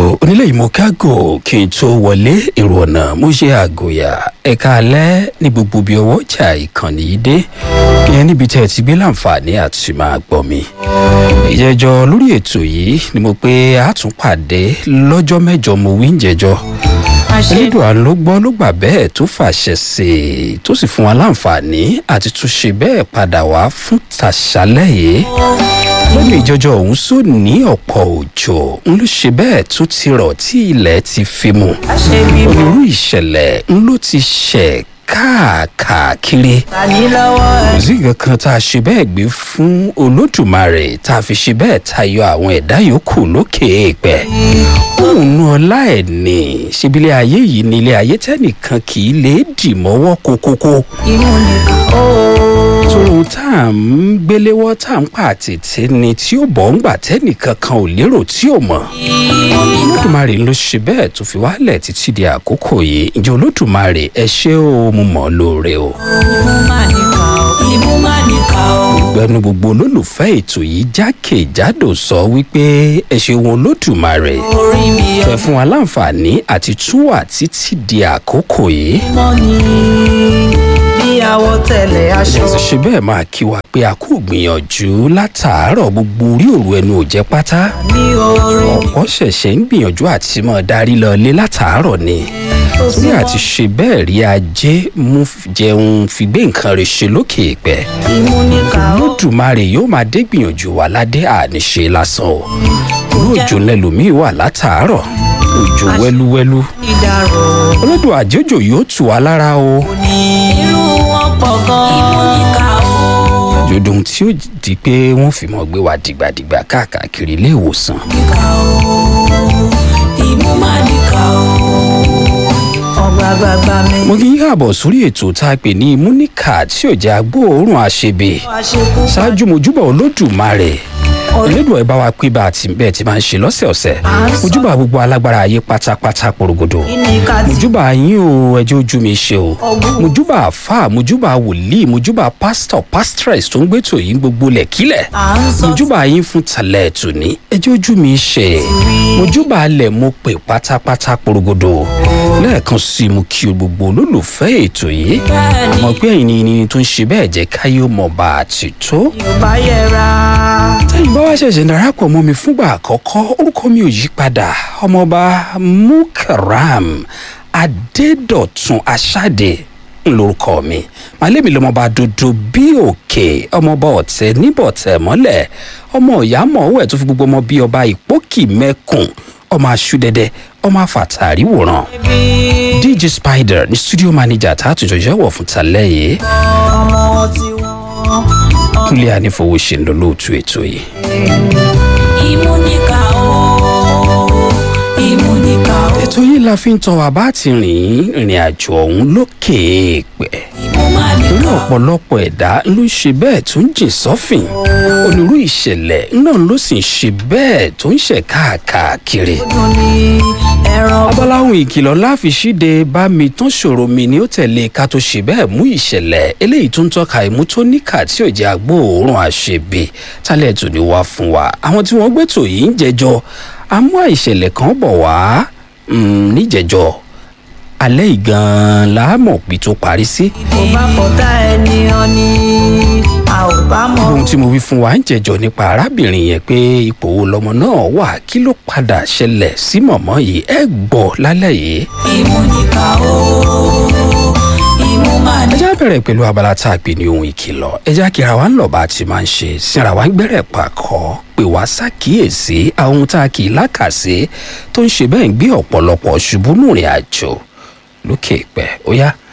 onílé ìmọ̀kágò kí n tó wọlé èrò ọ̀nà mo ṣe àgòyà ẹ̀ka alẹ́ ní gbogbo bí ọwọ́ ọjà ìkànnì yìí dé ìyẹn níbi tẹ́ ẹ ti gbé láǹfààní àti máa gbọ́ mi. ìjẹ́jọ́ lórí ètò yìí ni mo pé a tún pàdé lọ́jọ́ mẹ́jọ mo wí ń jẹ́jọ́ elédùà ló gbọ́ ló gbà bẹ́ẹ̀ tó fàṣẹ sí i tó sì fún wa láǹfààní àti tún ṣe bẹ́ẹ̀ padà wá fún tàṣálẹ̀ yìí lónìí ìjọjọ ọ̀hún sọ ní ọ̀pọ̀ òjò ń ló ṣe bẹ́ẹ̀ tó ti rọ̀ tí ilẹ̀ ti fi mu onírú ìṣẹ̀lẹ̀ ń ló ti ṣẹ̀ káàkiri kò sí nǹkan kan tá a ṣe bẹ́ẹ̀ gbé fún olódùmarè tá a fi ṣe bẹ́ẹ̀ tayọ àwọn ẹ̀dá yòókù lókè èèpẹ̀ òun ọlá ẹ̀ ní ṣebílẹ̀ ayé yìí ní ilé ayé tẹ́nìkan kì í lè dì mọ́wọ́ kókókó tóun tá à ń gbéléwọ́ tá à ń pa àtètè ni tí ó bọ̀ ń gbà tẹ́nìkan kan ò lérò tí ò mọ̀ olódùmarè ló ṣe bẹ́ẹ̀ tó fi wálẹ̀ títí di àkókò yìí ǹjẹ́ olódùmarè ẹ ṣé o mo mọ̀ ọ́ lóore o. gbẹnu gbogbo olólùfẹ́ ètò yìí jákèjádò sọ wípé ẹ ṣeun olódùmarè ẹ fún wa láǹfààní àti túwà títí di àkókò yìí àwọ̀ tẹ̀lé aṣọ. ẹ ti ṣe bẹ́ẹ̀ máa kí wa pé a kò gbìyànjú látàárọ̀ gbogbo orí òru ẹnu ò jẹ́ pátá. ní orin ọ̀pọ̀ ṣẹ̀ṣẹ̀ ń gbìyànjú àti mọ̀ darí lọ lé látàárọ̀ ni. torí àti ṣe bẹ́ẹ̀ rí ajé mú jẹun fi gbé nǹkan rẹ̀ ṣe lókè ìpẹ́. ìmúníkà ó lódùmarè yóò máa dé gbìyànjú wa ládé àníṣe lásán o. irú òjò lẹlòmíì wà látàárọ̀ òjò wẹ́lúwẹ́lú. ìdàrọ̀ olódò àjọjò yóò tù wá lára o. ní irú wọn pọ̀ gan-an. ìmúníkà ó jòdùn tí ó di pé wọ́n fi mọ́ gbé wa dìgbàdìgbà káàkiri ilé ìwòsàn. níkà ó ìmúmáníkà ó ọgbàgbàgbà mi. mo kí yín káàbọ̀ sórí ètò tá a pè ní múníkà tí ò jẹ́ agbóòórùn àṣebè àṣekú ṣáájú mojúbà olódùmarè elédùn ẹ bá wa pé bá a ti bẹ́ẹ̀ ti máa ń ṣe lọ́sẹ̀ọ̀sẹ̀ mojúbà gbogbo alágbára ayé pátápátá porogodo ìníkà tí mojúbà yín o ẹjẹ́ ojú mi ṣe o mojúbà àfà mojúbà wòlíì mojúbà pásítọ̀ pásítírẹ̀s tó ń gbé tòyìn gbogbo lẹ̀kílẹ̀ à ń sọ mojúbà yín fún tàlẹ̀ ètò ní ẹjẹ́ ojú mi ṣe mojúbà alẹ̀ mo pè pátápátá porogodo lẹ́ẹ̀kan sí i mo kí o gbogbo olólùfẹ́ ètò yìí bẹ́ẹ̀ ni mọ̀ pé ẹ̀yin ni ni tó ń ṣe bẹ́ẹ̀ jẹ́ káyé ó mọ̀ bá a ti tó. yorùbá yẹra tẹ́yìn bá wá ṣẹ̀ṣẹ̀ darapọ̀ mọ́ mi fúngbà àkọ́kọ́ orúkọ mi ò yí padà ọmọọba mukaram adédọ̀tun aṣáde ńlórúkọ mi màálẹ́mi lọ́mọba dodo bí òkè ọmọọba ọ̀tẹ̀ níbọ̀tẹ̀ mọ́lẹ̀ ọmọ ìyá mọ̀ọ́wẹ̀ tó fi gbogbo ọmọ bí ọba ìpókì mẹ́kùn ọmọ aṣúdẹdẹ ọmọ afàtàrí wòran bí dj spider ní studio manager tá a tún jọjọ wọ̀ fún talẹ́ yìí ọmọ tiwọn. kúnlẹ̀ ànífowóṣe ń lọ lóòtú ètò yìí. ìmúníkà ó ìmúníkà ó ètò yìí la fi ń tọ́ wa bá ti rìn ìrìn àjò ọ̀hún lókè èèpẹ̀ torí ìmúmáníkà ọ̀pọ̀lọpọ̀ ẹ̀dá ló ń ṣe bẹ́ẹ̀ tó ń jìn sọ́fìn onírú ìṣẹ̀lẹ̀ náà ló sì ń ṣe bẹ́ẹ̀ tó ń ṣẹ̀ káàkiri. ó ní ẹran abaláhùn ìkìlọ̀ láfi ṣíde bá mi tán ṣòro mi ni ó tẹ̀lé ká tó ṣe bẹ́ẹ̀ mú ìṣẹ̀lẹ̀ eléyìí tó ń tọ́ka ìmú tó níkà tí ò jẹ́ agbóòórùn àṣebè tálẹ̀ tó ní wá fún wa àwọn tí wọ́n gbẹ́tò yìí ń jẹjọ́ àmú àìṣẹ̀lẹ̀ kan bọ̀ wá mm, níjẹjọ́ alẹ́ ìgan làámọ̀ pé tó parí sí. kò bá fọ̀tá ẹni ọ̀ni a ò bá mọ̀ ohun tí mo wí fún wa ń jẹjọ nípa arábìnrin yẹn pé ipò wo lọmọ náà wà kí ló padà ṣẹlẹ̀ sí mọ̀mọ́ yìí ẹ gbọ́ lálẹ́ yìí. ìmúníkà ó ẹ ìmúmáníkà já bẹ̀rẹ̀ pẹ̀lú abala tá a pè ní ohun ìkìlọ̀ ẹ já kíra wa ń lọ bá a ti máa ń ṣe síra wa ń gbẹ́rẹ̀ pàkọ́ pé wá ṣàkíyèsí àwọn ohun tá a kì í lákàsí tó ń ṣe bẹ́ẹ̀ ń gbé ọ̀pọ̀lọpọ̀ ṣubú nùrìn àjò lókè ìpẹ́ ó yá